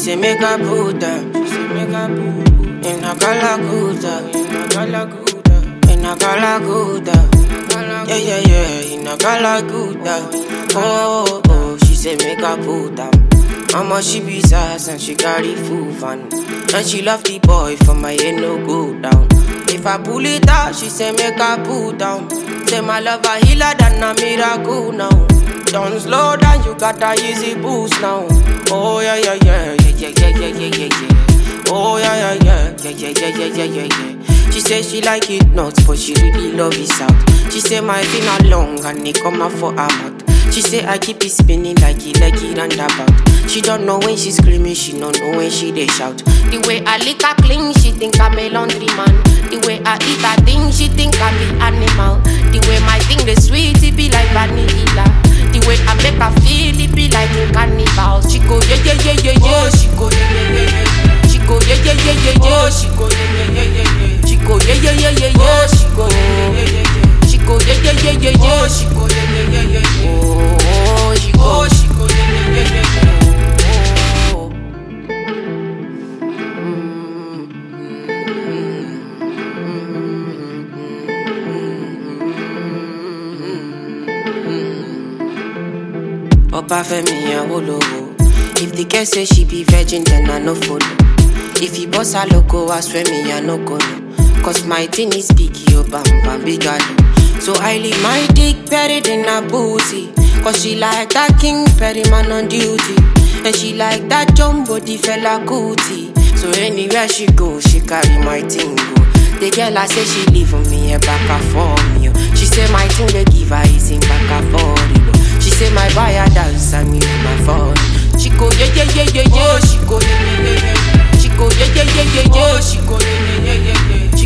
say make I put them. She say make I put in a galaguda, in a galaguda, in a galaguda. Yeah yeah yeah, in a galaguda. Oh oh, she say make I put them. Mama she be sass and she carry full fun. And she love the boy for my head no go down. If I pull it out, she say make I pull down. Say my love a healer than a miracle now. Don't slow down, you got a easy boost now. Oh yeah yeah yeah yeah yeah yeah yeah yeah yeah yeah. Oh yeah yeah yeah yeah yeah yeah yeah yeah yeah yeah. She say she like it nuts, but she really love it out. She say my finger long and it come out for her mouth. She say I keep it spinning like it like it roundabout. She don't know when she screaming, she don't know when she they shout. The way I lick her clean, she think I'm a laundry man. The way I eat her thing, she think I'm the animal. The way my thing the sweet, it be like vanilla. The way I make her feel, it be like a carnival. She go yeah yeah yeah yeah yeah. She go yeah yeah yeah yeah. She go yeah yeah yeah yeah yeah. She go yeah yeah yeah yeah yeah. She go yeah yeah yeah yeah yeah. She go yeah yeah yeah yeah yeah. She go yeah yeah yeah yeah yeah. She go yeah yeah yeah yeah yeah. Oh, she go. She go yeah yeah yeah yeah yeah. Oh. Obafemi Awolowo. If the girl say she be virgin, then I no follow. If he boss her loco, I swear me I no go no. Cause my thing is big, yo bam bam big galo. So I leave my dick buried in her booty. Cause she like that king Perry man on duty. And she like that jumbo the fella cootie. So anywhere she go, she carry my thing go. The girl I say she leave for me a back and for me. oh. She say my thing they give her is in back and for it. She say my buyer dance and me my phone. She go yeah yeah yeah yeah yeah. She go yeah yeah yeah yeah. She go yeah yeah yeah yeah yeah. She go yeah yeah yeah yeah yeah.